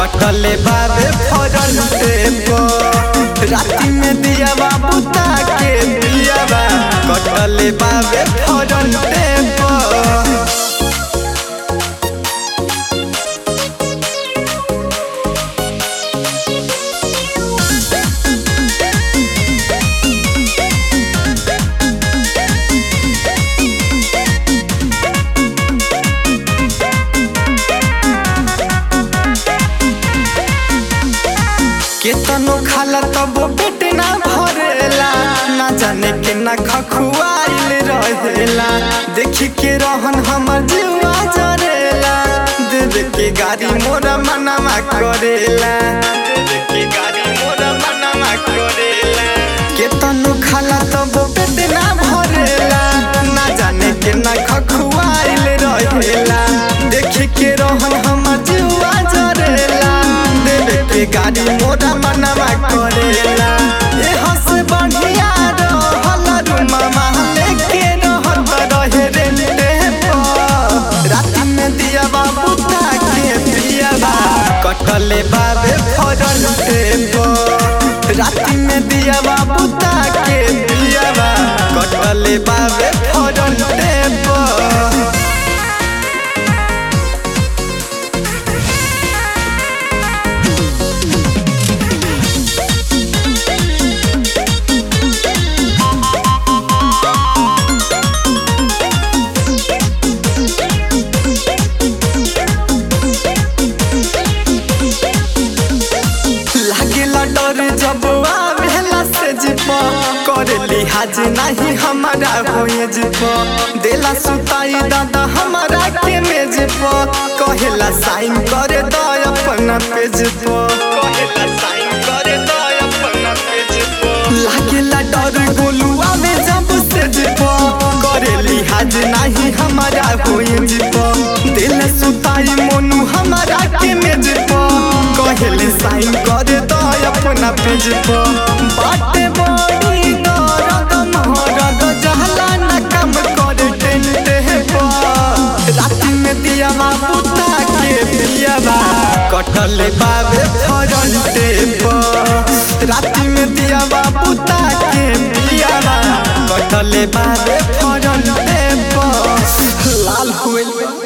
कटले बाबे फरन पे राती में दिया बाबू ताके दिया बा कटले बाबे फरन पे केतनो खाला तब पेट ना भरेला ना जाने के ना खखुआइल रहेला देखी के रहन हमर जीवा जरेला देवे के गाड़ी मोरा मनामा करेला देवे के गाड़ी मोरा मनामा करेला केतनो खाला तब पेट ना भरेला ना जाने के ना खखुआइल रहेला देखी के रहन हमर जीवा जरेला देवे के गाड़ी मोरा मनवा करेला ए हंस बढ़िया रहल रुमा महले के रहत रहे रेंटे पर रात में दिया बाबू ताके दिया बा कटले बाबे फरन पे रात में दिया बाबू ताके दिया बा कटले बाबे फरन पे लागेला डर जब आवेला से जिप करे लिहाज नहीं हमारा होए जिप देला सुताई दादा हमारा के मेज प कहेला साइन करे द अपना पेज प कहेला साइन करे द अपना पेज प लागेला डर गोलुआ में जब से जिप करे लिहाज नहीं हमारा होए जिप देला सुताई मोनू हमारा के मेज प कहेले साइन करे द अपना पेज पर बाटे बड़ी दर्द महरद जहला न काम करे टेंटे पर रात में दिया बाबू ताके दिया बा कटले बाबे फरंटे पर रात में दिया बाबू ताके दिया बा कटले बाबे फरंटे पर लाल हुए